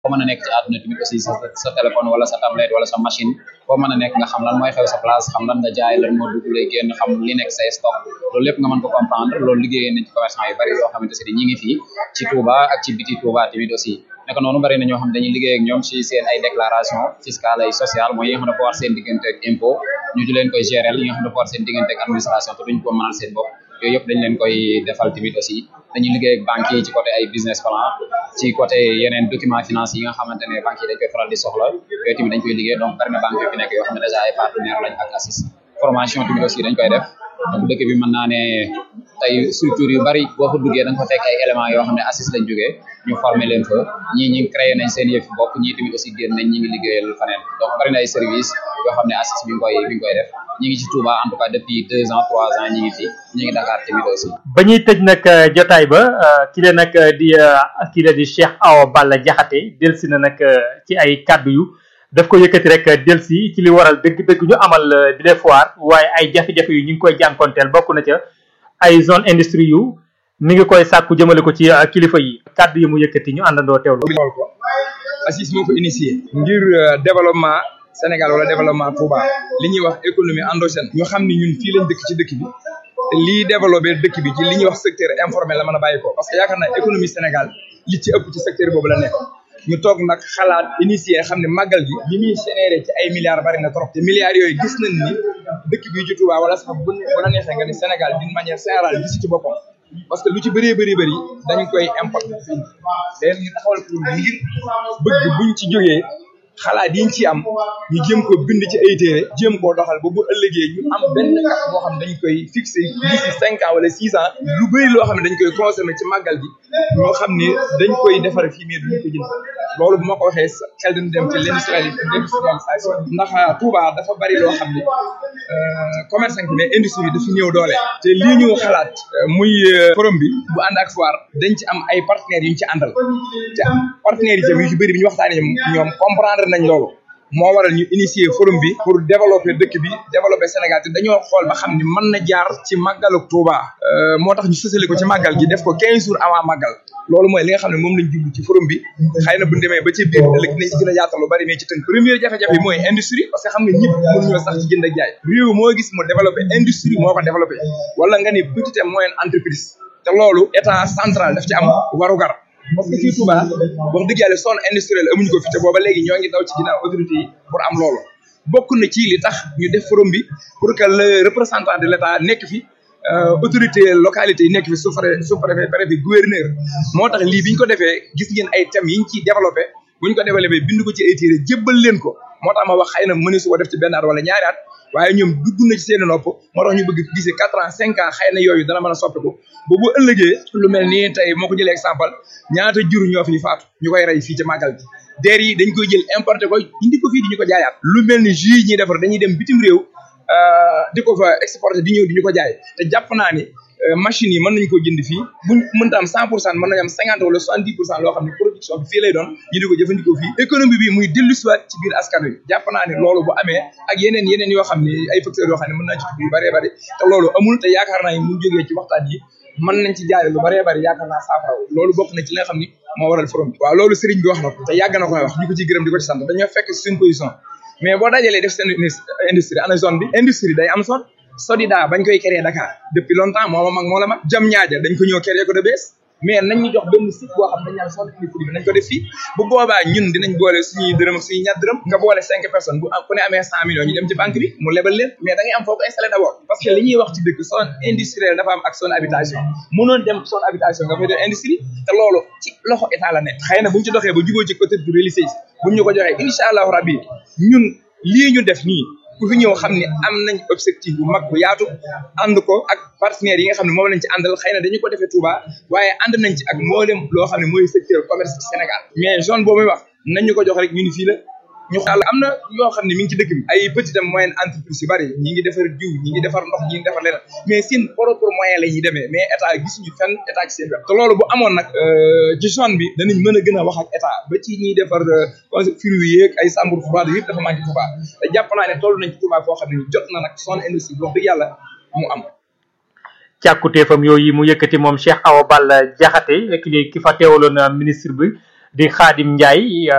foo mën a nekk ci àdduna tamit aussi sa sa téléphone wala sa tablette wala sa machine foo mën a nekk nga xam lan mooy xew sa place xam lan nga jaay lan moo dugg lay génn xam li nekk say stock loolu lépp nga mën ko comprendre loolu liggéeyee nañ ci commerçant yu bari yoo xamante ne ñi ngi fii ci Touba ak ci biti Touba tamit aussi naka noonu bari na ñoo xam dañuy liggéey ak ñoom ci seen ay déclaration fiscale ay sociale mooy yi nga xam ne ko war seen diggante ak impôt ñu di leen koy gérer yi nga xam ne ko war seen diggante ak administration te duñ ko mënal seen bopp yooyu yëpp dañ leen koy defal tamit aussi dañuy liggéey ak banques yi ci côté ay business plan ci côté yeneen document financier yi nga xamante ne banques yi dañ koy faral di soxla yooyu tamit dañ koy liggéey donc bari na banques yu fi nekk yoo xam ne déjà ay partenaire lañ ak ACIS formation tamit aussi dañ koy def donc dëkk bi mën naa ne tey structure yu bari boo fa duggee da nga fa fekk ay éléments yoo xam ne ACIS lañ jógee ñu former leen fa ñii ñi créé nañ seen yëf bopp ñii tamit aussi génn nañ ñi ngi liggéeyal faneen donc bari na ay service yoo xam ne ACIS mi ngi koy mi ngi koy def ñi ngi ci Touba en tout cas depuis deux ans trois ans ñi ngi fi ñi ngi Dakar tamit aussi ba ñuy tëj nag jotaay ba ki la nag di ki la di Cheikh Awa Balla Diakhaté delsi na nag ci ay kàddu yu daf ko yëkkati rek delsi ci li waral dëgg-dëgg ñu amal bi les foire waaye ay jafe-jafe yu ñu ngi koy jànkonteel bokk na ca ay zone industrie yu mi ngi koy sàkku jëmale ko ci kilifa yi kàddu yi mu yëkkati ñu àndandoo teewlu xool ko ACIS moo ko initié ngir développement Sénégal wala développement Touba li ñuy wax économie endogène ñu xam ni ñun fii lañ dëkk ci dëkk bi te lii développé dëkk bi ci li ñuy wax secteur informel la mën a bàyyi ko parce que yaakaar naa économie Sénégal li ci ëpp ci secteur boobu la nekk ñu toog nag xalaat initié xam ne màggal gi li muy généré ci ay milliards bari na trop te milliards yooyu gis nañ ni dëkk bi ci Touba wala sax bu bu la neexee nga ni Sénégal d'une manière générale gis ci boppam parce que lu ci bëree bëri bëri dañu koy importer fii léegi ñu taxawal ko ngir bëgg buñ ci jógee xalaat yiñ ci am ñu jéem ko bind ci ay téere jéem koo doxal ba bu ëllëgee ñu am benn carte boo xam ne dañ koy fixé d'ici cinq ans wala six ans lu bëri loo xam ne dañ koy consommer ci màggal gi ñoo xam ne dañ koy defar fii mais duñ ko jënd loolu bu ma ko waxee xel dañ dem ci l'industrialisation ndax Touba dafa bari loo xam ne commerçant bi ne industrie dafa ñëw doole te lii ñu xalaat muy forum bi bu ànd ak foire dañ ci am ay partenaires yu ñu ci àndal te partenaires yi tamit yu ci bëri bi ñu waxtaanee ñoom comprendre nañ loolu moo waral ñu initier forum bi pour développer dëkk bi développer Sénégal te dañoo xool ba xam ni mën na jaar ci màggalu Touba moo tax ñu sësale ko ci màggal gi def ko 15 jours avant màggal loolu mooy li nga xam ne moom lañ jublu ci forum bi xëy na bu ñu demee ba ci biir ëllëg dinañ ci gën a yaatal lu bari mais ci tënk première jafe-jafe mooy industrie parce que xam nga ñëpp mënuñoo sax ci jënd ak jaay réew moo gis mu développé industrie moo ko développé wala nga ni petite et moyenne entreprise te loolu état central daf ci am warugar parce que fii Touba wax dëgg yàlla zone industrielle amuñu ko fi te booba léegi ñoo ngi daw ci ginnaaw autorité yi pour am loolu bokk na ci li tax ñu def forum bi pour que le représentant de l' état nekk fi autorité localité yi nekk fi sous préfet sous préfet préfet gouverneur moo tax lii bi ñu ko defee gis ngeen ay thèmes yi ñu ciy développé bu ñu ko développé bind ko ci ay téere jébbal leen ko moo tax ma wax xëy na mëne su ko def ci benn at wala ñaari at waaye ñoom dugg na ci seen nopp moo tax ñu bëgg gisee quatre ans cinq ans xëy na yooyu dana mën a soppiku ba bu ëllëgee lu mel nii tey moo ko jëlee exemple ñaata jur ñoo fi faatu ñu koy rey fii ci màggal gi deer yi dañ koy jël importé ko indi ko fii di ñu ko jaayaat lu mel ni jus yi ñuy defar dañuy dem bitim réew di ko fa exporté di ñëw di ñu ko jaay te jàpp naa ni machines yi mën nañu ko jënd fii buñ mënta am cent pour cent mën nañu am cinquante wala soixante dix pour cent loo xam ne production bi fii lay doon ñu di ko jëfandikoo fii économie bi muy dellu siwaat ci biir askan wi jàpp naa ne loolu bu amee ak yeneen yeneen yoo xam ne ay facteurs yoo xam ne mën naa ci tudd yu bëree bëri te loolu amul te yaakaar naa ne mu jógee ci waxtaan yi mën nañ ci jaare lu bëree bëri yaakaar naa saafara loolu bokk na ci li nga xam ni moo waral forum bi waaw loolu sëriñ bi wax na ko te yàgg na koy wax ñu ko ci gërëm di ko ci sant dañoo fekk suñ position mais boo dajalee def seen industrie ana zone bi industrie day am zone Sodida bañ koy créer Dakar depuis longtemps moo ma mag moo la mag jam ñaaja dañ ko ñëw créer ko de bees mais nañ ñu jox benn site boo xam ne dañ naan zone industrie bi nañ ko def fii bu boobaa ñun dinañ boole suñuy dërëm ak suñuy ñaar dërëm nga boole cinq personnes bu ku ne amee cent millions ñu dem ci banque bi mu lebal leen mais da ngay am foo ko installé d'abord parce que li ñuy wax ci dëkk zone industrielle dafa am ak zone habitation mënoon dem zone habitation nga fay def industrie te loolu ci loxo état la nekk xëy na buñ ci doxee ba jubóo ci côté du religieux buñ ñu ko joxee incha allahu rabbi ñun lii ñu def nii ku fi ñëw xam ne am nañ objectif bu mag bu yaatu ànd ko ak partenaires yi nga xam ne moom lañ ci àndal xëy na dañu ko defee Touba waaye ànd nañ ci ak mboolem loo xam ne mooy secteur commerce ci Sénégal mais zone boobu wax nañ ñu ko jox rek ñu ni fii la ñu xaal am na yoo xam ne mi ngi ci dëkk bi ay petite et moyenne entreprise yu bari ñi ngi defar diw ñi ngi defar ndox ñi ngi defar leneen mais seen propre moyen la ñuy demee mais état gisuñu fenn état ci seen wet te loolu bu amoon nag ci zone bi danañ mën a gën a wax ak état ba ci ñiy defar fruits yeeg ay chambre froide yëpp dafa manqué Touba te jàpp naa ne toll nañ ci Touba foo xam ne jot na nag zone industrie bi wax dëgg yàlla mu am càkkuteefam yooyu mu yëkkati moom Cheikh Awa Balla Diakhaté ki ki fa teewaloon ministre bi di Khadim Ndiaye